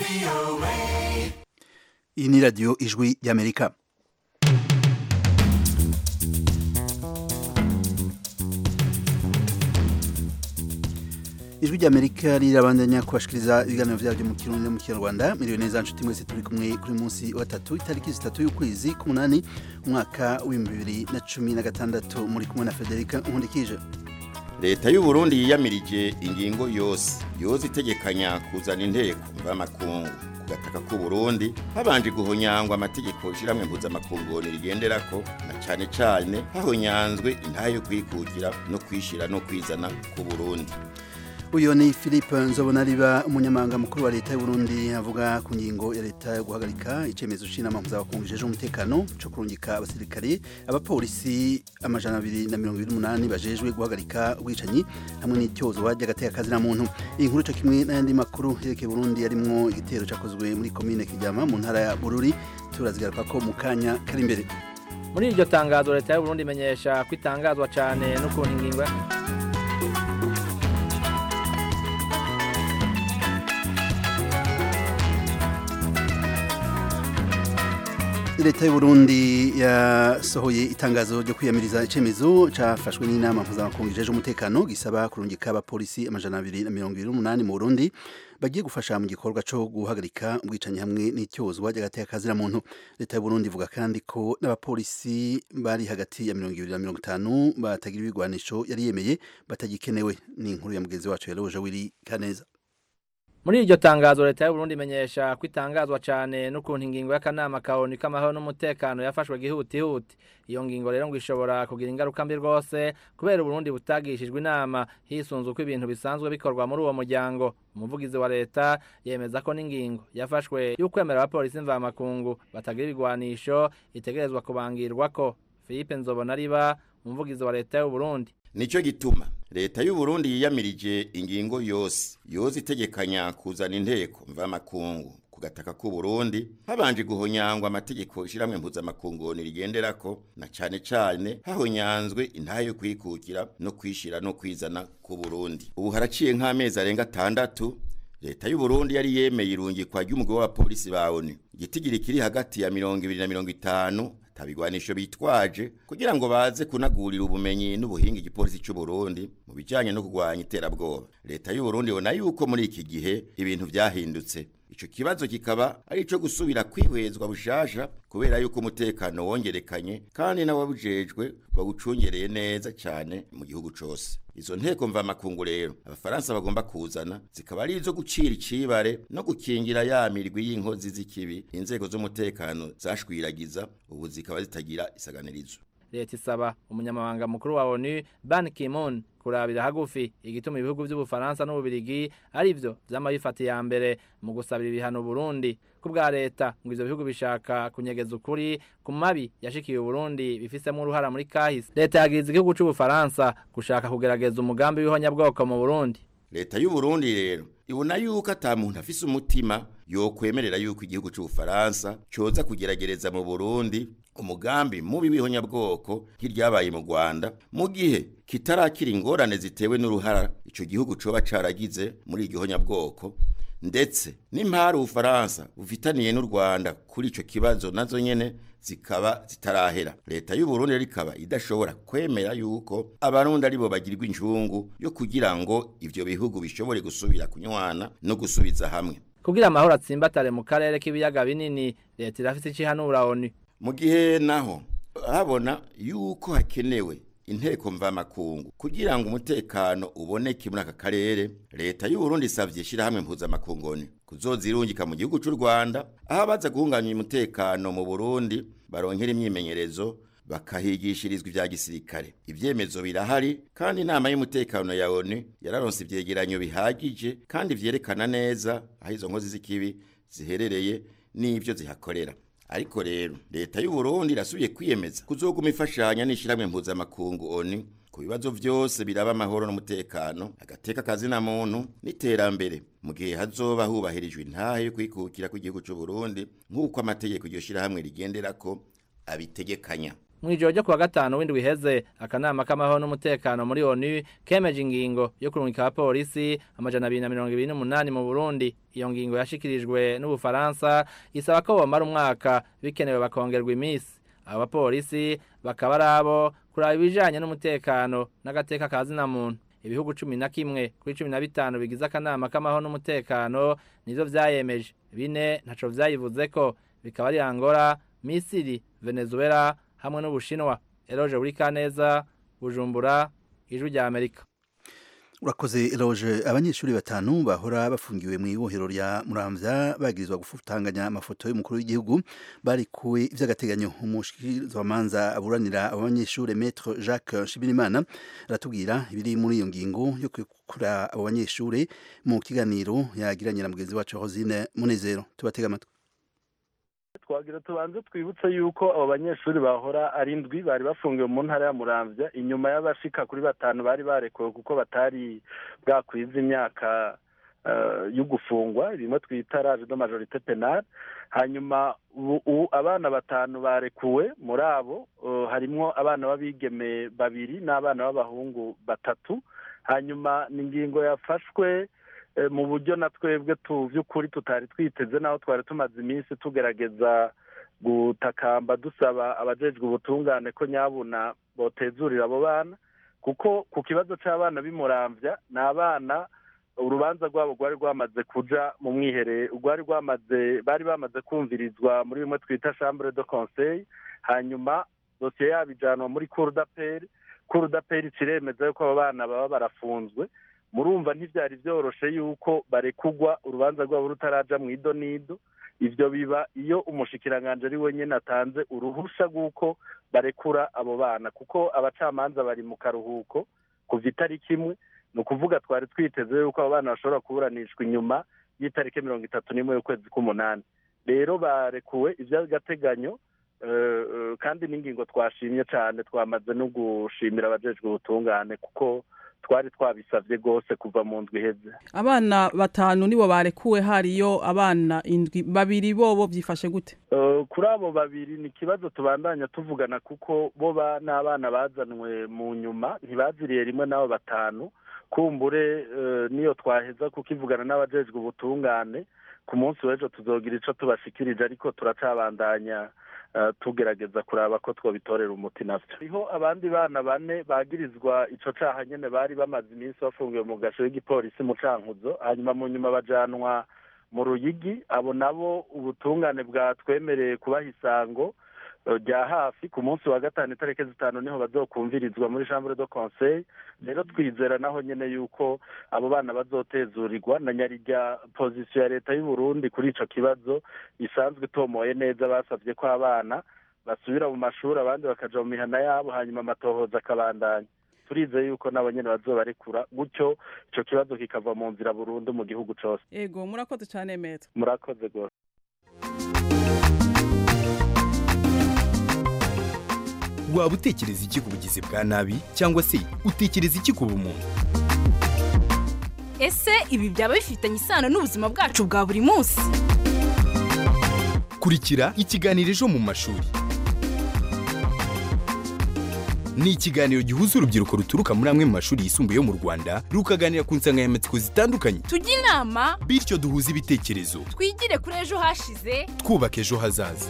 iyi ni radiyo ijwi y'amerika ijwi ry'amerika rirabandanya kubashikiriza ibiganiro byabyo mu kirundi no mu kinyarwanda miriwe neza nshuti mwese turi kumwe kuri munsi wa tatu itariki zitatu y'ukwezi k'umunani umwaka w'ibihumbi bibiri na cumi na gatandatu muri kumwe na federica nkundikije leta y'u Burundi yiyamirije ingingo yose yoza itegekanya kuzana inteko mvamakungu ku gataka k'u Burundi habanje guhonyangwa amategeko ishiramwe mpuzamakungu rigenderako na cane cane hahonyanzwe intahe yo kwikukira no kwishira no kwizana ku Burundi uyu ni philippe nzobonariba umunyamabanga mukuru wa leta y'u Burundi avuga ku ngingo ya leta yo guhagarika icyemezo c'inama mpuzamakungu ijeje umutekano co kurungika abasirikare abapolisi amajana abiri na mirongo ibiri n'umunani bajejwe guhagarika ubwicanyi hamwe n'ityozwa ry'agateka kazina muntu iyi nkuru co kimwe n'ayandi makuru yerekeye Burundi yarimwo igitero cakozwe muri komine Kiryama mu ntara ya Bururi turazigaruka ko mu kanya kari imbere muri iryo tangazo leta y'u Burundi imenyesha ko itangazwa cane n'ukuntu ingingo leta y'u Burundi yasohoye itangazo ryo kwiyamiriza icemezo cafashwe n'inama mpuzamakungu ijeje umutekano gisaba kurungika abapolisi amajana abiri na mirongo ibiri n'umunani mu Burundi bagiye gufasha mu gikorwa co guhagarika ubwicanyi hamwe n'ityozwa ry'agateka kazira muntu leta y'u Burundi ivuga kandi ko n'abapolisi bari hagati ya mirongo ibiri na mirongo itanu batagira ibigwanisho yari yemeye batagikenewe ni inkuru ya mugenzi wacu yaroje wiri kaneza muri iryo tangazo leta y'u Burundi imenyesha ko itangazwa cane n'ukuntu ingingo y'akanama kaoni k'amahoro n'umutekano yafashwe gihutihuti iyo ngingo rero ngo ishobora kugira ingaruka mbi rwose kubera Burundi butagishijwe inama hisunzwe uko ibintu bisanzwe bikorwa muri uwo muryango umuvugizi wa leta yemeza ko n'ingingo yafashwe y'ukwemera abapolisi mvamakungu batagira ibigwanisho itegerezwa kubangirwako Philippe Nzobonariba umuvugizi wa leta y'u Burundi nico gituma leta y'u Burundi yiyamirije ingingo yose yoza itegekanya kuzana inteko mvamakungu ku gataka k'u Burundi habanje guhonyangwa amategeko ishiramwe mpuzamakungu rigenderako na cane cane hahonyanzwe intahe yo kwikukira no kwishira no kwizana ku Burundi ubu haraciye nk'amezi arenga atandatu leta y'u Burundi yari yemeye irungikwa ry'umugwi w'abapolisi ba ONU igitigiri kiri hagati ya mirongo ibiri na mirongo itanu tabigwanisho bitwaje kugira ngo baze kunagurira ubumenyi n'ubuhinga igipolisi cy'u Burundi mu bijanye no kugwanya iterabwoba leta y'u Burundi bona yuko muri iki gihe ibintu vyahindutse ico kibazo kikaba ari ico gusubira kwihwezwa bushasha kubera yuko umutekano wongerekanye kandi n'ababujejwe bawucungereye neza cyane mu gihugu cose izo nteko mvamakungu rero abafaransa bagomba kuzana zikaba ari izo gucira icibare no gukingira ya mirwi y'inkozi z'ikibi inzego z'umutekano zashwiragiza ubu zikaba zitagira isaganirizo leta isaba umunyamabanga mukuru wa ONU Ban Ki-moon kurabira hagufi igituma ibihugu by'ubufaransa n'ububirigi ari byo vyama bifata ya mbere mu gusabira ibihano Burundi ku bwa leta ngo ivyo bihugu bishaka kunyegeza ukuri ku mabi yashikiye Burundi bifisemo uruhara muri kahise leta yagiriza igihugu c'ubufaransa gushaka kugerageza umugambi w'ihonyabwoko mu Burundi leta y'u Burundi rero ibona yuko ata muntu afise umutima yokwemerera yuko igihugu c'ubufaransa coza kugeragereza mu Burundi umugambi mubi w'ihonyabwoko nk'iryabaye mu Rwanda mu gihe kitarakira ingorane zitewe n'uruhara ico gihugu coba caragize muri iryo honyabwoko ndetse n'impari ubufaransa bufitaniye n'u Rwanda kuri ico kibazo nazo nyene zikaba zitarahera leta y'u Burundi rikaba idashobora kwemera yuko abarundi aribo bagirirwa injungu yo kugira ngo ivyo bihugu bishobore gusubira kunywana no gusubiza hamwe kugira amahoro atsimbatare mu karere k'ibiyaga binini leta irafise icihanura ONU mu gihe naho habona yuko hakenewe inteko mvamakungu kugira ngo umutekano uboneke muri aka karere leta y'u Burundi isavye shirahamwe mpuzamakungu ONU kuzozirungika mu gihugu c'u Rwanda aho abaza guhunganya umutekano mu Burundi baronkera imyimenyerezo bakahigishirizwa ivya gisirikare ivyemezo birahari kandi inama y'umutekano ya ONU yararonse ivyegeranyo bihagije kandi vyerekana neza aho izo nkozi z'ikibi ziherereye n'ivyo zihakorera ariko rero leta y'u Burundi irasubiye kwiyemeza kuzoguma ifashanya n'ishiramwe mpuzamakungu ONU ku bibazo vyose biraba amahoro n'umutekano agateka kazina muntu n'iterambere mu gihe hazoba hubahirijwe intahe yo kwikukira kw'igihugu c'u Burundi nk'uko amategeko iryo shirahamwe rigenderako abitegekanya mu ijoro ryo kuwa gatanu w'indwi iheze akanama k'amahoro n'umutekano muri onu kemeje ingingo yo kurungika abapolisi amajana abiri na mirongo ibiri n'umunani mu burundi iyo ngingo yashikirijwe n'ubufaransa isaba ko bomara umwaka bikenewe bakongerwa iminsi abo bapolisi bakaba ari abo kuraba ibijanye n'umutekano n'agateka ka zina muntu ibihugu cumi na kimwe kuri cumi na bitanu bigize akanama k'amahoro n'umutekano nivyo vyayemeje bine ntaco vyayivuzeko bikaba ari angola misiri venezuela hamwe n'ubushinwa eroje buri kaneza bujumbura ijwi rya amerika urakoze eroje abanyeshuri batanu bahora bafungiwe mu ibohero rya muramvya bagirizwa gufutanganya amafoto y'umukuru w'igihugu barikuwe ivy'agateganyo umushikirizamanza aburanira abo banyeshuri maître jacques nshimirimana aratubwira ibiri muri iyo ngingo yo kwikura abo banyeshuri mu kiganiro yagiranye na mugenzi wacu rosine munezero tubatega amatwi twagira tubanze twibutse yuko abo banyeshuri bahora ari indwi bari bafungiwe mu ntara ya muramvya inyuma y'abashika kuri batanu bari barekuwe kuko batari bwakwiza imyaka yo gufungwa rimwe twita rage de majorite penale hanyuma abana batanu barekuwe muri abo harimwo abana b'abigeme babiri n'abana b'abahungu batatu hanyuma ni ingingo yafashwe mu buryo na twebwe by'ukuri tutari twiteze naho twari tumaze iminsi tugerageza gutakamba dusaba abajejwe ubutungane ko nyabuna botezurira abo bana kuko ku kibazo cy'abana b'imurambya ni abana urubanza rwabo rwari rwamaze kuja mu mwiherero rwari rwamaze bari bamaze kumvirizwa muri bimwe twita chambre de conseil hanyuma dosiye yabo ijanwa muri cour d'appel cour d'appel kiremeza yuko abo bana baba barafunzwe murumva ntibyari byoroshe yuko barekugwa urubanza rwabo rutaraja mu ido n'ido ibyo biba iyo umushikiranganje ari wenyine atanze uruhusha rw'uko barekura abo bana kuko abacamanza bari mu karuhuko kuva itariki imwe ni ukuvuga twari twiteze yuko abo bana bashobora kuburanishwa inyuma y'itariki mirongo itatu n'imwe y'ukwezi k'umunani rero barekuwe iby'agateganyo kandi n'ingingo twashimye cyane twamaze no gushimira abajejwe ubutungane kuko twari twabisabye rwose kuva mu ndwi iheze abana batanu nibo barekuwe hariyo abana indwi babiri bobo byifashe gute kuri abo babiri ni ikibazo tubandanya tuvugana kuko bo n'abana bazanwe mu nyuma ntibaziriye rimwe n'abo batanu kumbure niyo twaheza kukivugana n'abajejwe ubutungane ku munsi w'ejo tuzogira icyo tubashikirije ariko turacabandanya tugerageza kuraba ko twabitorera umuti navyo hariho abandi bana bane bagirizwa ico caha nyene bari bamaze iminsi bafungiwe mu gasho y'igipolisi mu cankuzo hanyuma mu nyuma bajanwa mu ruyigi abo nabo ubutungane bwatwemereye kubaha isango rya hafi ku munsi wa gatanu itariki zitanu niho bazokumvirizwa muri chambre de conseil rero twizera naho nyene yuko abo bana bazotezurirwa na nyarirya pozisiyo ya leta y'u Burundi kuri ico kibazo isanzwe itomoye neza basavye ko abana basubira mu mashuri abandi bakaja mu mihana yabo hanyuma amatohoza akabandanya turize yuko nabo nyene bazobarekura gutyo ico kibazo kikava mu nzira burundu mu gihugu cose ego murakoze cane meta murakoze gose waba utekereza iki ku bugizi bwa nabi cyangwa se utekereza iki ku bumuntu ese ibi byaba bifitanye isano n'ubuzima bwacu bwa buri munsi kurikira ikiganiro ejo mu mashuri ni ikiganiro gihuza urubyiruko ruturuka muri amwe mu mashuri yisumbuye yo mu rwanda rukaganira ku nsanganyamatsiko zitandukanye tujye inama bityo duhuze ibitekerezo twigire kuri ejo hashize twubaka ejo hazaza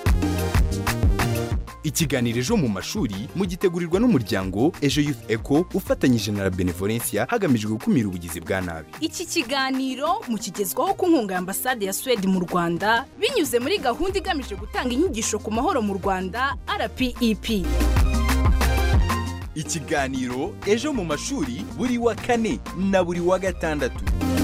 ikiganiro ejo mu mashuri mugitegurirwa n'umuryango ejo youth eco ufatanyije na la benevolencia hagamijwe gukumira ubugizi bwa nabi iki kiganiro mukigezwaho ku nkunga ya ambasade ya suwede mu rwanda binyuze muri gahunda igamije gutanga inyigisho ku mahoro mu rwanda rpep ikiganiro ejo mu mashuri buri wa kane na buri wa gatandatu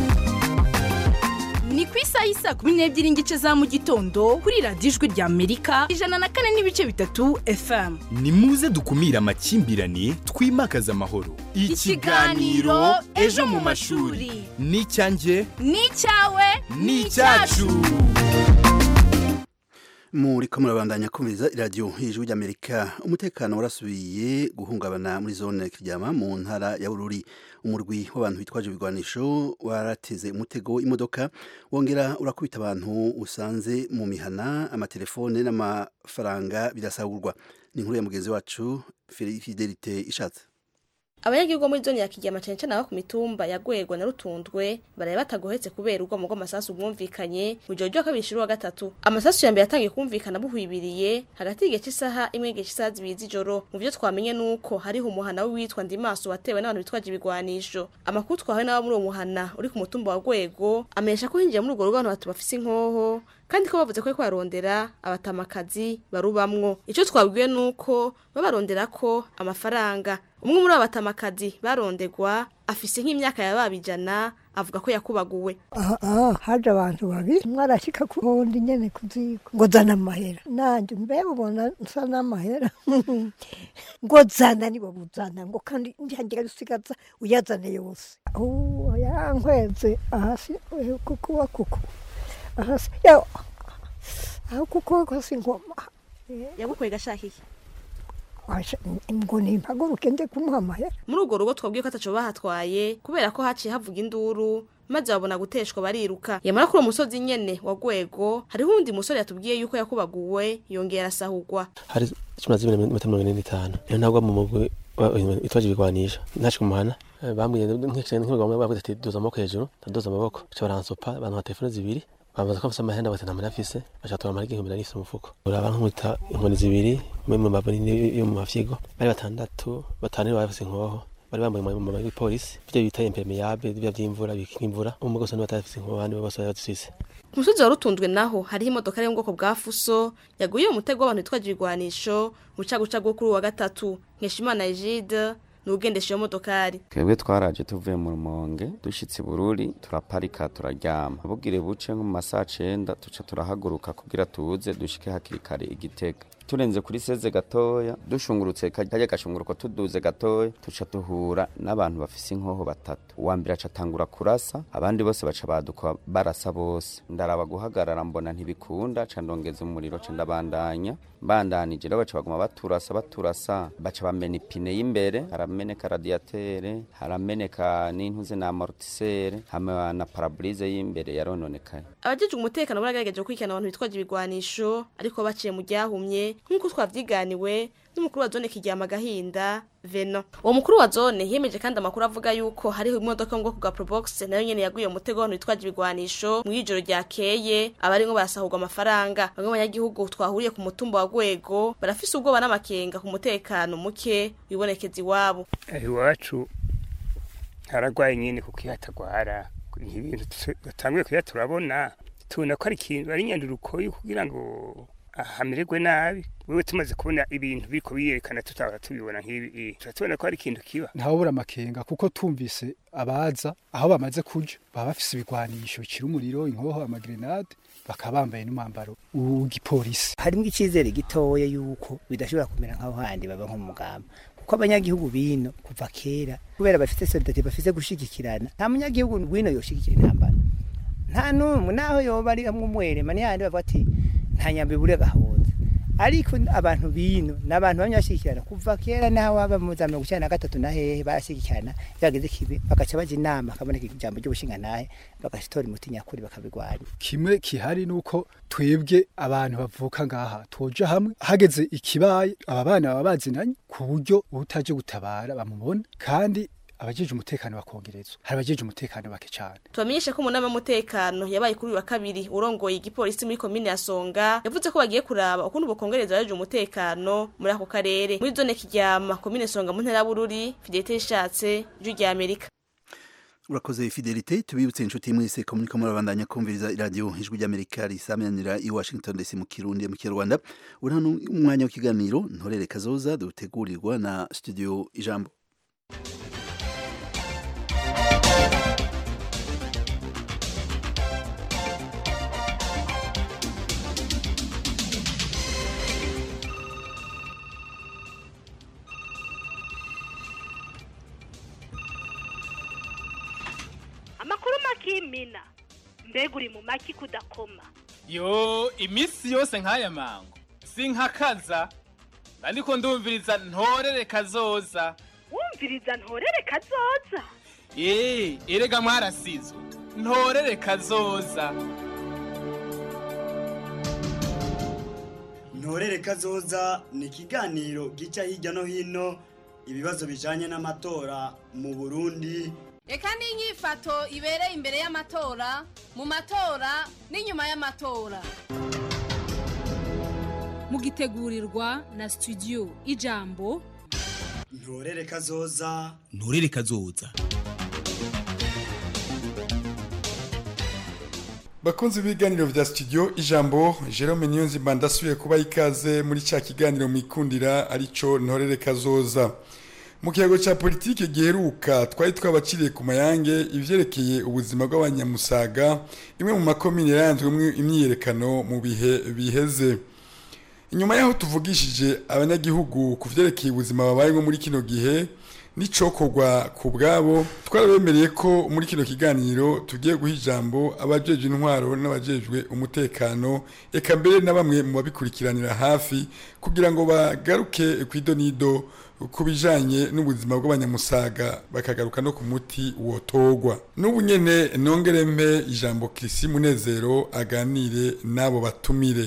ni ku isaha y'isaa kumi n'ebyiri n'igice za mu gitondo kuri radiyo ijwi rya amerika ijana na kane n'ibice bitatu fm ni muze dukumire amakimbirane twimakaze amahoro Ikiganiro Ejo mu mashuri. ni icyanjye ni icyawe ni icyacu muri ko murabandanya kumviriza iradiyo hejuru ry'amerika umutekano warasubiye guhungabana muri zone kiryama mu ntara ya bururi umurwi w'abantu bitwaje ibigwanisho warateze umutego imodoka wongera urakubita abantu usanze mu mihana amatelefone n'amafaranga birasahurwa ni inkuru ya mugenzi wacu fidelite ishatse abanyagihugu muri zone ya Kigema cyane cyane abo ku mitumba ya Gwego na Rutundwe baraye batagohetse kubera urwamo rw'amasasu bwumvikanye mu gihe ryo kabiri wa gatatu amasasu ya mbere yatangiye kumvikana buhwibiriye hagati y'igihe cy'isaha imwe n'igihe cy'isaha zibiri z'ijoro mu byo twamenye nuko hariho umuhana w'uwitwa Ndimaso watewe n'abantu bitwaje ibigwanisho amakuru twahawe n'abo muri uwo muhana uri ku mutumba wa Gwego amenyesha ko hinjiye muri urwo rugo abantu batatu bafise inkoho kandi ko bavuze ko ariko barondera abatamakazi barubamwo icyo twabwiwe nuko babarondera ko amafaranga umwe muri abo batamakazi barondegwa afise nk'imyaka yababijana avuga ko yakubaguwe aha haje abantu babiri umwe arashyika ku wundi nyene ku ziko ngo zana amahera nanjye mbega ubona nsa n'amahera ngo zana nibo buzana ngo kandi ndihangira gusigaza uyazane yose yankweze ahasi kukuba kuku ahasi yaho aho kuko kosi ngoma yagukwega gashaka iki ngo nimpaguruke nde kumuha amahera muri urwo rugo twabwiye ko ataco bahatwaye kubera ko haciye havuga induru maze babona guteshwa bariruka yamara kuri uwo musozi nyene wa Gwego hariho uwundi musore yatubwiye yuko yakubaguwe yongera arasahurwa hari cumi na zibiri n'iminota mirongo ine n'itanu niyo ntabwo mu mugwi itwaje ibigwanisha ntaje kumuhana bambwiye nk'ibigwa bavuze ati duza amaboko hejuru ndaduza amaboko baca baransopa abantu nka telefone zibiri bamaze ko mfise amahenda bati nta muntu afise baca tora amarigi ihumbi narifise umufuko uraba nk'umuta inkoni zibiri imwe mu mabuni yo mu mafyigo bari batandatu batanu bari bafise inkoho bari bambaye umwambaro w'ipolisi ivyo bita impermeable bya vy'imvura bikinga imvura umwe gose niwe atafise inkoho abandi bose bari bazifise ku musozi wa rutundwe naho hariho imodoka yo mu bwoko bwa fuso yaguye mu mutego w'abantu bitwaje ibigwanisho mu cagucagu kuri uwa gatatu nkeshimana egide nugendesha iyo modokari twebwe twaraje tuvuye mu rumonge dushitse bururi turaparika turaryama bugire buce nko mu masaha cenda tuca turahaguruka kugira tuze dushike hakiri kare igitega turenze kuri seze gatoya dushungurutse kajya gashunguruko tuduze gatoya tuca duhura n'abantu bafise inkoho batatu uwa mbere aca atangura kurasa abandi bose baca baduka barasa bose ndaraba guhagarara mbona ntibikunda ca ndongeza umuriro ca ndabandanya bandanije rero baca baguma baturasa baturasa baca bamena ipine y'imbere harameneka radiatere harameneka n'intuze na amortisere hamwe na parabrise y'imbere yarononekaye abajejwe umutekano baragerageje gukurikirana abantu bitwaje ibigwanisho ariko baciye mu ryahumye nk'uko twavyiganiwe n'umukuru wa zone kiryama gahinda veno uwo mukuru wa zone yemeje kandi amakuru avuga yuko hariho imodoka mu bwoko bwa probox nayo nyene yaguye mu mutego w'abantu bitwaje ibigwanisho mu ijoro ryakeye abarimwo barasahurwa amafaranga bamwe mu banyagihugu twahuriye ku mutumba wa gwego barafise ubwoba n'amakenga ku mutekano muke wibonekeza iwabo iwacu haragwaye nyene kuko iyo hatagwara ibintu batanguye kuya turabona tubona ko ari ikintu ari nyandurukoyi kugira ngo hamererwe nabi wewe tumaze kubona ibintu biriko biyerekana tutahora tubibona nk'ibi turatubona ko ari ikintu kiba ntawubura amakenga kuko tumvise abaza aho bamaze kuja baba bafise ibigwanisho bikira umuriro inkoho amagrenade bakaba bambaye n'umwambaro w'igipolisi harimo icyizere gitoya yuko bidashobora kumera nk'aho handi baba nko mu mugamba kuko abanyagihugu bino kuva kera kubera bafite solidarite bafite gushigikirana nta munyagihugu wino yoshigikira intambara nta n'umwe naho yoba ari hamwe umwerema n'ihandi bavuga ati nta nyambi buri gahunze ariko abantu bino ni abantu bamwe bashyigikirana kuva kera naho waba mu za mirongo icyenda na gatatu na hehe barashyigikirana byageze kibi bagaca bajya inama hakaboneka ijambo ry'ubushingantahe bagatora umuti nyakuri bakabirwanya kimwe kihari ni uko twebwe abantu bavuka ngaha twoja hamwe hageze ikibaye aba bana baba bazinanye ku buryo utaje gutabara bamubona kandi abajeje umutekano bakongerezwa hari abajeje umutekano bake cyane tubamenyeshe ko umunama w'umutekano yabaye kuri uyu wa kabiri urongoye igipolisi muri komine ya songa yavuze ko bagiye kuraba ukuntu bokongereza abajeje umutekano muri ako karere muri zone kiryama komine songa mu ntara bururi fidelite ishatse ijwi rya amerika urakoze fidelite tubibutse inshuti mwese ko muriko murabandanya kumviriza iradiyo ijwi ry'amerika risamanira i washington dc mu kirundi mu kinyarwanda uri hano umwanya w'ikiganiro ntorere kazoza dutegurirwa na studio ijambo amakuru makimina mbega uri mu maki kudakoma yo iminsi yose nk'aya mango sinkakaza ariko ndumviriza ntorere kazoza wumviriza ntorere kazoza eee erega mwarasizwe ntorere kazoza ntorere kazoza ni ikiganiro gica hirya no hino ibibazo bijanye n'amatora mu burundi reka n'inyifato ibereye imbere y'amatora mu matora n'inyuma y'amatora mugitegurirwa na studio ijambo ntorere kazoza nturere kazoza bakunzi b'ibiganiro vya studio ijambo Jerome Niyonzima ndasubiye kuba ikaze muri ca kiganiro mwikundira arico ntorere kazoza mu kiyago ca politike giheruka twari twabaciriye ku mayange ivyerekeye ubuzima bw'abanyamusaga imwe mu makomine yaranzwemwo imyiyerekano mu bihe biheze inyuma yaho tuvugishije abanyagihugu ku vyerekeye ubuzima babayemo muri kino gihe n'icokorwa ku bwabo twarabemereye ko muri kino kiganiro tugiye guha ijambo abajejwe intwaro n'abajejwe umutekano eka mbere na bamwe mu babikurikiranira hafi kugira ngo bagaruke ku idonido ku bijanye n'ubuzima bw'abanyamusaga bakagaruka no ku muti wotogwa n'ubu nyene nongere mpe ijambo Kirisi Munezero aganire n'abo batumire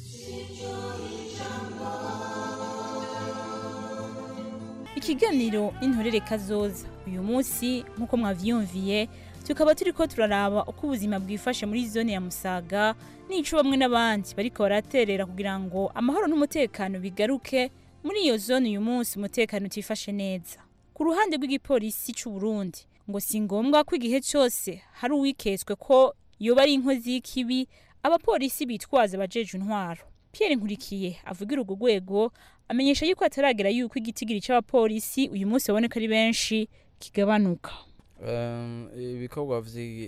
ikiganiro n'intorere kazoza uyu munsi nk'uko mwavyumviye tukaba turi ko turaraba uko ubuzima bwifashe muri zone ya musaga n'ico bamwe n'abandi bariko baraterera kugira ngo amahoro n'umutekano bigaruke muri iyo zone uyu munsi umutekano utifashe neza ku ruhande rw'igipolisi c'u Burundi ngo si ngombwa ko igihe cyose hari uwiketswe ko yoba ari inkozi y'ikibi abapolisi bitwaza abajeje intwaro Pierre Nkurikiye avugira urwo rwego amenyesha yuko ataragera yuko igitigiri c'abapolisi uyu munsi baboneka ari benshi kigabanuka ibikorwa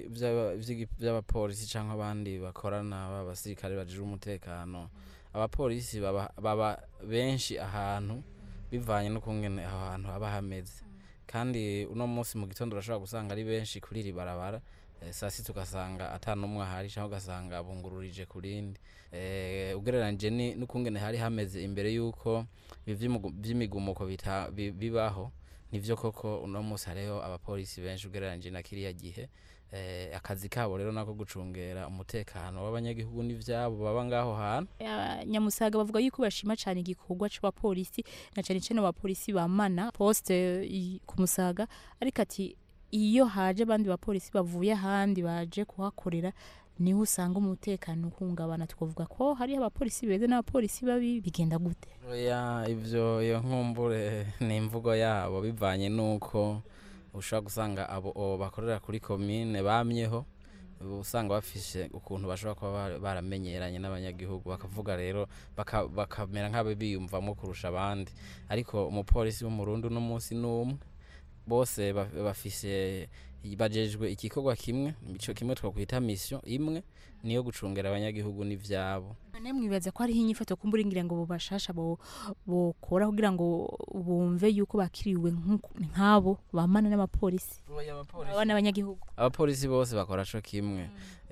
by'abapolisi cyangwa abandi bakorana b'abasirikare bajije umutekano abapolisi baba benshi ahantu bivanye n'ukungene aho hantu haba hameze kandi uno munsi mu gitondo urashobora gusanga ari benshi kuri iri barabara saa sita ugasanga atanumwe ahari cyangwa ugasanga bungururije ku rindi ugereranyije n'ukungene hari hameze imbere y'uko by'imigumuko bibaho nivyo koko uno munsi hariho abapolisi benshi ugereranyije na kiriya gihe akazi kabo rero nako gucungera umutekano w'abanyagihugu n'ivyabo baba ngaho hantu nyamusaga bavuga yuko bashima cyane igikorwa c'abapolisi na cyane cyane abapolisi bamana poste ku musaga ariko ati iyo haje abandi bapolisi bavuye ahandi baje kuhakorera niho usanga umutekano uhungabana twavuga ko hariho abapolisi beza n'abapolisi babi bigenda gute oya ivyo iyo nkumbure ni imvugo yabo bivanye n'uko ushobora gusanga abo bakorera kuri komine bamyeho usanga bafishe ukuntu bashobora kuba baramenyeranye n'abanyagihugu bakavuga rero bakamera nk'abo biyumvamo kurusha abandi ariko umupolisi w'umurundi uno munsi n'umwe bose bafise bajejwe igikorwa kimwe ico kimwe twakwita mission imwe niyo gucungera abanyagihugu n'ivyabo none mwibaza ko hariho inyifato kumbura ngira ngo bobashasha bokora kugira ngo bumve yuko bakiriwe nk'abo bamana n'abapolisi baba n'abanyagihugu abapolisi bose bakora co kimwe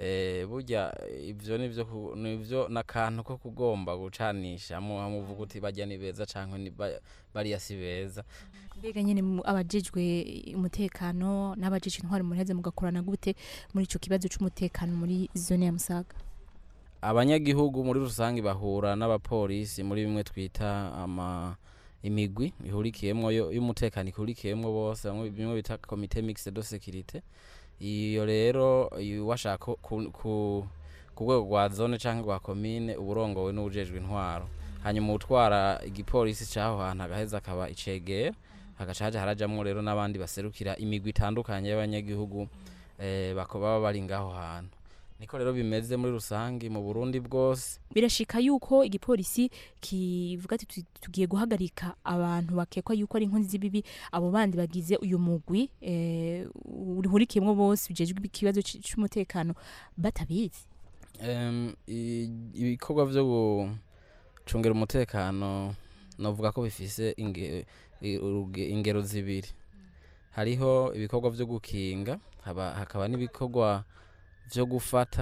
burya ivyo nivyo nivyo n'akantu ko kugomba gucanisha muvuga uti bajya ni beza canke bariya si beza mbega nyene abajejwe umutekano n'abajejwe intwari muheze mugakorana gute muri ico kibazo c'umutekano muri zone ya Musaga abanyagihugu muri rusange bahura n'abapolisi muri bimwe twita ama imigwi ihurikiyemwo y'umutekano ihurikiyemwo bose bimwe bita comité mixte de sécurité iyo rero washaka ku ku rwego rwa zone canke rwa komine uburongowe n'ubujejwe intwaro hanyuma utwara igipolisi c'aho hantu agaheza akaba icegera hagaca haja harajamwo rero n'abandi baserukira imigwi itandukanye y'abanyagihugu eh, baba bari ngaho hantu niko rero bimeze muri rusange mu Burundi bwose birashika yuko igipolisi kivuga ati tugiye guhagarika abantu bakekwa yuko ari inkozi z'ibibi abo bandi bagize uyu mugwi eh, urihurikiyemwo bose bijejwe ikibazo c'umutekano batabizi um, ibikorwa vyo gucungera umutekano novuga ko bifise inge, ingero zibiri hariho ibikorwa vyo gukinga hakaba n'ibikorwa vyo gufata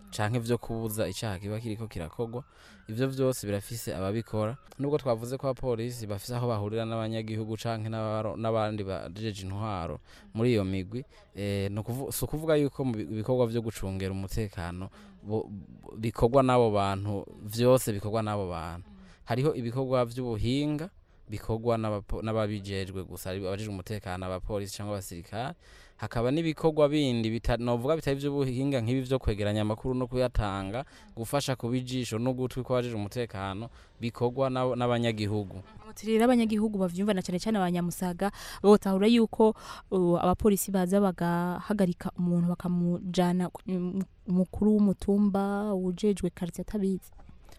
canke vyo kubuza icaha kiba kiriko kirakogwa ivyo vyose birafise ababikora nubwo twavuze ko abapolisi bafise aho bahurira n'abanyagihugu canke n'abaro- n'abandi bajeje intwaro muri iyo migwi eh, ni ukuvu- si ukuvuga yuko mu bi- ibikorwa vyo gucungera umutekano bo- bo- bikorwa n'abo bantu vyose bikorwa n'abo bantu hariho ibikorwa vy'ubuhinga bikorwa n'abapo- n'ababijejwe gusa ari abajejwe umutekano abapolisi cyangwa abasirikare hakaba n'ibikorwa bindi bita- novuga bitari ivy'ubuhinga nk'ibi vyo kwegeranya amakuru no kuyatanga gufasha kuba ijisho n'ugutwi kw'abajejwe umutekano bikorwa n'abo- n'abanyagihugu rero abanyagihugu bavyumva na cyane cyane abanyamusaga botahura yuko uh, abapolisi baza bagahagarika umuntu bakamujana ku- um, umukuru w'umutumba ujejwe quartier atabizi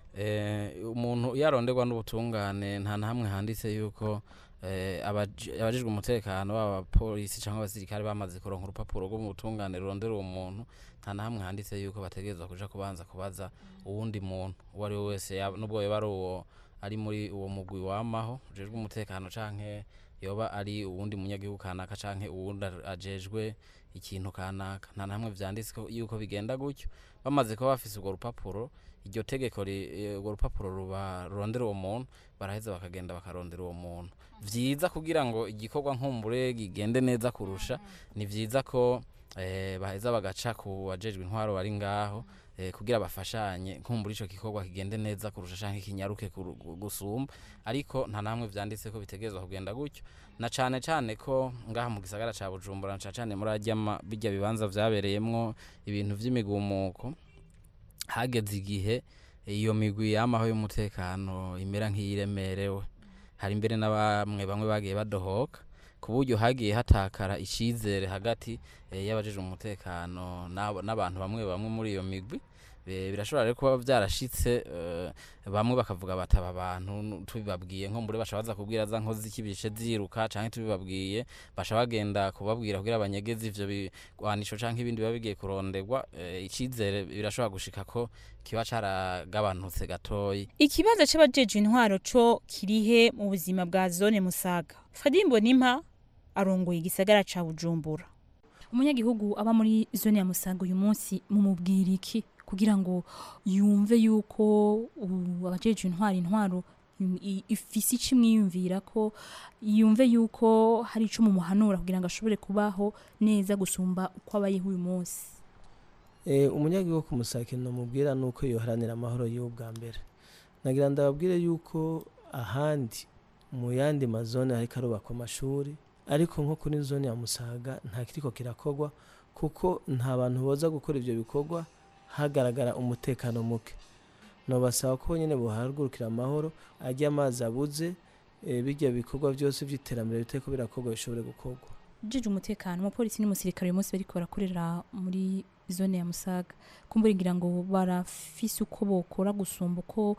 Eh, umuntu yaronderwa n'ubutungane nta na hamwe handitse yuko eh, abaji- abajejwe umutekano baba abapolisi cyangwa abasirikare bamaze kuronka urupapuro rwo mu butungane rurondera uwo muntu nta na hamwe handitse yuko bategerezwa kuja kubanza kubaza uwundi muntu uwo ari we wese yaba- nubwo yoba ari uwo ari muri uwo mugwi wamaho ujejwe umutekano canke yoba ari uwundi munyagihugu kanaka canke uwundi ar- ajejwe ikintu kanaka nta na hamwe vyanditse ko- yuko bigenda gutyo bamaze kuba bafise urwo rupapuro iryo tegeko ri- eh, urwo rupapuro ruba rurondera uwo muntu baraheza bakagenda bakarondera uwo muntu vyiza kugira ngo igikorwa nkumbure gigende neza kurusha ni vyiza ko eh, baheza bagaca ku bajejwe intwaro bari ngaho eh, kugira bafashanye nkumbura ico gikorwa kigende neza kurusha canke kinyaruke kuru- gu- gusumba ariko nta namwe vyanditse ko bitegerezwa kugenda gutyo na cane cane ko ngaha mu gisagara ca Bujumbura na cane cane muri arya ma- birya bibanza vyabereyemwo ibintu vy'imigumuko hageze igihe iyo migwi yamaho y'umutekano imera nk'iyiremerewe hari mbere na bamwe bamwe bagiye badohoka ku buryo hagiye hatakara icizere hagati eh, y'abajejwe umutekano n'abo- n'abantu bamwe bamwe muri iyo migwi Eh, birashobora rero kuba vyarashitse eh, bamwe bakavuga bataba abantu nu- tubibabwiye nko mbure basha baza kubwira za nkozi z'ikibishe ziruka canke tubibabwiye basha bagenda kubabwira kugira abanyegezi ivyo bigwanisho canke ibindi biba bigiye kuronderwa eh, icizere birashobora gushika ko kiba caragabanutse gatoyi ikibazo c'abajejwe intwaro co kirihe mu buzima bwa zone musaga fadimbo nimpa arongoye igisagara ca bujumbura umunyagihugu aba muri zone ya musaga uyu munsi mumubwira iki kugira ngo yumve yuko uh, abajejwe intwaro intwaro im- i- ifise ico imwiyumvira ko yumve yuko hari ico mumuhanura kugira ngo ashobore kubaho neza gusumba uko abayeho uyu munsi Eh, umunyagihugu ku musake nomubwira nuko yoharanira amahoro yiwe bwa mbere nagira ndababwire yuko ahandi mu yandi mazone hariko arubakwa amashuri ariko nko kuri zone ya musaga nta kiriko kirakorwa kuko nta bantu boza gukora ivyo bikorwa hagaragara umutekano muke nobasaba ko nyene bohagurukira amahoro arya amazi abuze eh, birya bikorwa vyose vy'iterambere bitariko birakorwa bishobore gukorwa jeje umutekano umupolisi n'umusirikare uyu munsi bariko barakorera muri zone ya musaga kumbura ngira ngo barafise uko bokora gusumba uko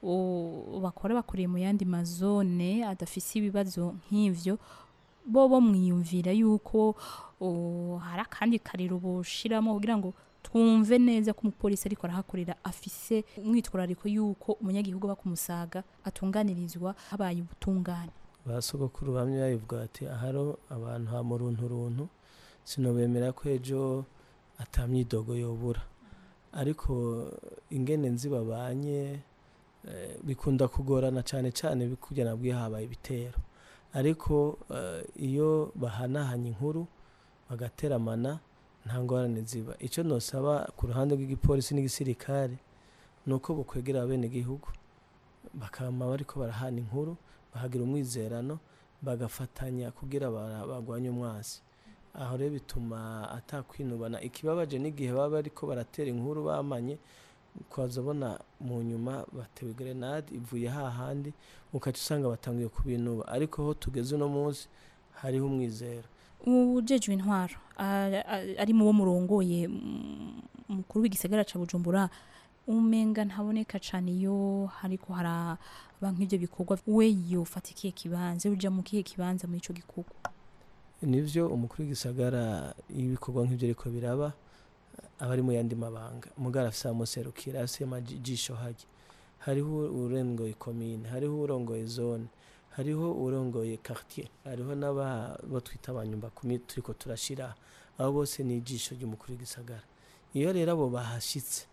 o, bakora bakoreye mu yandi mazone adafise ibibazo nk'ivyo bo bo mwiyumvira yuko o, hari akandi kariro boshiramo kugira ngo twumve neza ko umupolisi ariko arahakorera afise umwitwarariko yuko umunyagihugu aba ku musaga atunganirizwa habaye ubutungane ba sogokuru bamwe babivuga bati aharo abantu ha mu runtu runtu sinobemera ko ejo atamyidogo yobura ariko ingene nzi babanye eh, bikunda kugorana cyane cyane kugira nabwiye habaye ibitero ariko eh, iyo bahanahanye inkuru bagateramana nta ngorane ziba icyo nosaba ku ruhande rw'igipolisi n'igisirikare ni uko bukwegera abenegihugu bakama bariko barahana inkuru bahagira umwizerano bagafatanya kugira bara- bagwanye umwasi aho rero bituma atakwinubana ikibabaje n'igihe baba bariko baratera inkuru bamanye ukazabona mu nyuma batewe grenade ivuye hahandi ukaca usanga batanguye kubinuba ariko ho tugeze uno munsi hariho umwizero ujejwe intwaro a- a- ari mu bo murongoye mm, umukuru w'igisagara ca bujumbura umenga ntaboneka cane iyo hariko haraba nk'ivyo bikorwa we yofata ikihe kibanza uja mu kihe kibanza muri ico gikorwa nivyo umukuru w'igisagara iyo ibikorwa nk'ivyo ariko biraba aba ari mu yandi mabanga mugara afise amuserukira afise amajisho hajya hariho urongoye komine hariho urongoye zone hariho urongoye quartier hariho n'abo twita abanyumba kumi turiko turashira abo bose ni ijisho ry'umukuru w'igisagara iyo rero abo bahashitse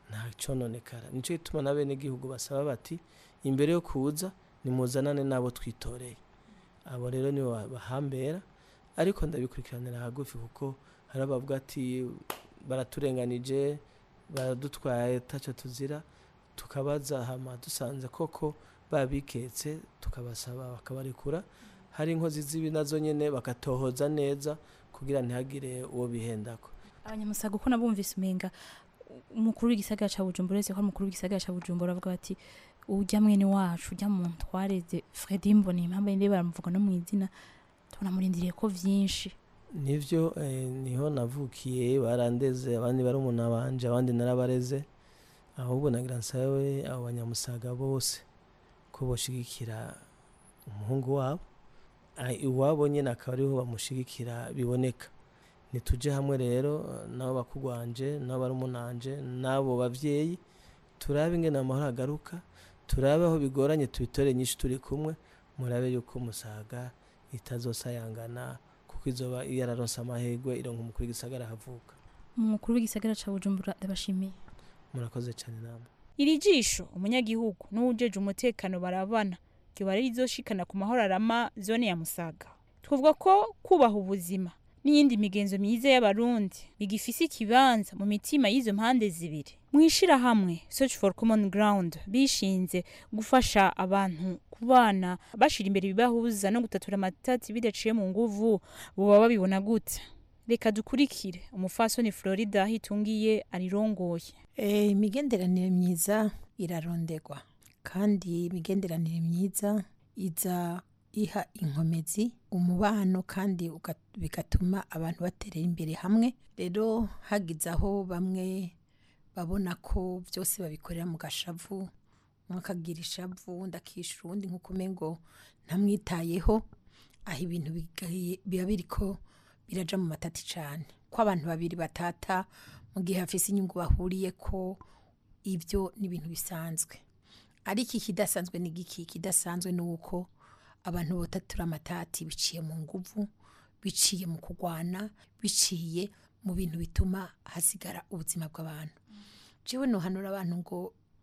nta cononekara nico gituma na bene gihugu basaba bati imbere yo kuza nimuzanane n'abo twitoreye abo rero nibo ba- bahambera ariko ndabikurikiranira hagufi kuko hari abavuga ati baraturenganije baradutwaye taco tuzira tukabaza hama dusanze koko babiketse tukabasaba bakabarekura hari inkozi z'ibi nazo nyene bakatohoza neza kugira ntihagire uwo bihendako abanyamusaga uko nabumvise umenga umukuru w'igisagara ca bujumbura uretse ko ari umukuru w'igisagara ca bujumbura avuga bati ujya mwene wacu ujya muntu twareze fredi mbona impamvu yindi baramuvuga no mu izina tunamurindiriye ko vyinshi nivyo eh, niho navukiye barandeze abandi barumuna banje abandi narabareze ahubwo nagira nsabe abo banyamusaga bose ko boshigikira umuhungu wabo Ah, iwabo nyene akaba ariho bamushigikira biboneka nituje hamwe rero eh, nabo bakugwanje nabo barumunanje n'abo bavyeyi turabe ingene amahoro agaruka turabe aho bigoranye tubitore nyinshi turi kumwe murabe yuko musaga itazosayangana kuko izoba yararonse amahirwe ironka umukuru w'igisagara havuka umukuru w'igisagara ca bujumbura ndabashimiye murakoze cyane namwe iri jisho umunyagihugu n'uwujeje umutekano barabana ryoba rizoshikana ku mahoro arama zone ya musaga twavuga ko kubaha ubuzima n'iyindi migenzo myiza y'abarundi bigifise ikibanza mu mitima y'izo mpande zibiri mu ishirahamwe search for common ground bishinze gufasha abantu kubana bashira imbere ibibahuza no gutatura amatati bidaciye mu nguvu boba babibona gute reka dukurikire umufasoni florida hitungiye arirongoye Eh, imigenderanire myiza irarondegwa kandi imigenderanire myiza iza iha inkomezi umubano kandi uga- bigatuma abantu baterera imbere hamwe rero hagize aho bamwe babona ko byose babikorera mu gashavu umwe akagira ishavu undi akishyura uwundi nk'uko umengo ntamwitayeho aho ibintu bigaye- biba biriko biraja mu matati cyane ko abantu babiri batata mu gihe hafise inyungu bahuriye ko ibyo ni ibintu bisanzwe ariko ikidasanzwe ni giki ikidasanzwe ni uko abantu botatura amatati biciye mu nguvu biciye mu kurwana biciye mu bintu bituma hasigara ubuzima bw'abantu jewe nohanura abantu ngo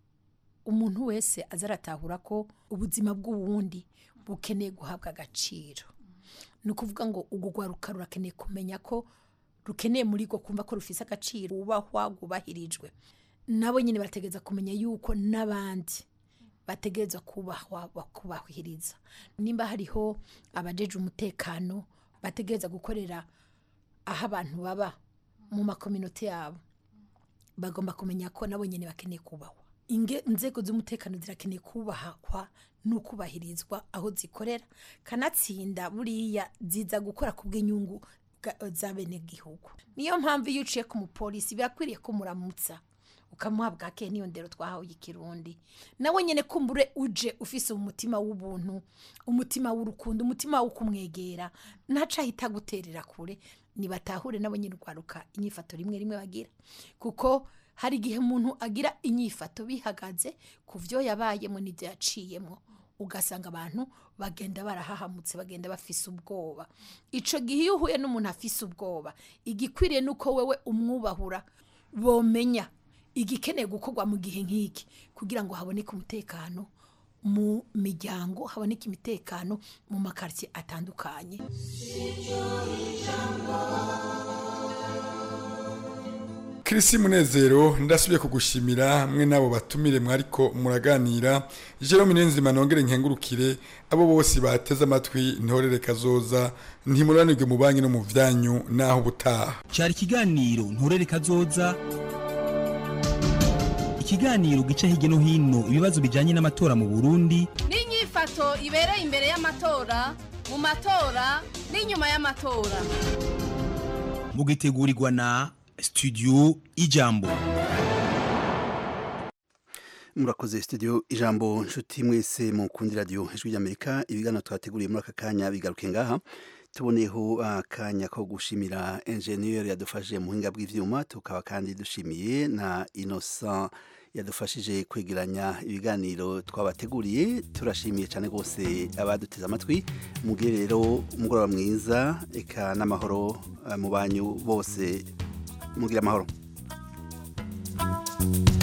umuntu wese aza aratahura ko ubuzima bw'uwundi bukeneye guhabwa agaciro ni ukuvuga ngo urwo rwaruka rurakeneye kumenya ko rukeneye muri rwo kumva ko rufise agaciro wubahwa rwubahirijwe nabo nyine barategereza kumenya yuko n'abandi bategereza kubahwa bakubahiriza nimba hariho abajeje umutekano bategereza gukorera aho abantu baba mu makominote yabo bagomba kumenya ko nabo nyine bakeneye kubahwa Inge- inzego z'umutekano zirakeneye kubahwa no kubahirizwa aho zikorera kanatsinda buriya ziza gukora ku bw'inyungu bwa- za bene gihugu niyo mpamvu iyo uciye ku mupolisi birakwiriye ko muramutsa ukamuha bwake niyo ndero twahawe ikirundi nawe nyine kumbure uje ufise umutima w'ubuntu umutima w'urukundo umutima wo kumwegera ntaca ahita guterera kure nibatahure nabo nyine urwaruka inyifato rimwe rimwe bagira kuko hari igihe umuntu agira inyifato bihagaze ku byo yabayemo n'ibyo yaciyemo ugasanga abantu bagenda barahahamutse bagenda bafise ubwoba ico gihe iyo uhuye n'umuntu afise ubwoba igikwiriye nuko wewe umwubahura bomenya igikeneye gukorwa mu gihe nk'iki kugira ngo haboneke umutekano mu miryango haboneke imitekano mu makaritsiye atandukanye Kirisi Munezero ndasubiye kugushimira mwe nabo batumire mwariko muraganira Jerome Nenzima nongere nkengurukire abo bose bateze amatwi ntorere kazoza ntimuranirwe mu banki no mu vyanyu naho butaha cyari ikiganiro nturere kazoza ikiganiro gica hirya no hino ibibazo bijyanye n'amatora mu burundi n'inyifato ibereye imbere y'amatora mu matora n'inyuma y'amatora mugitegurirwa na studio ijambo murakoze studio ijambo nshuti mwese mukundi radio ijwi ry'amerika ibiganiro twateguriye muri aka kanya bigaruke ngaha tuboneyeho akanya ko gushimira enjeniyeri yadufashije mu buhinga bw'ivyuma tukaba kandi dushimiye na innocent yadufashije kwegeranya ibiganiro twabateguriye turashimiye cyane rwose abaduteze amatwi mugire rero umugoroba mwiza eka n'amahoro eh, mu banyu bose mugire amahoro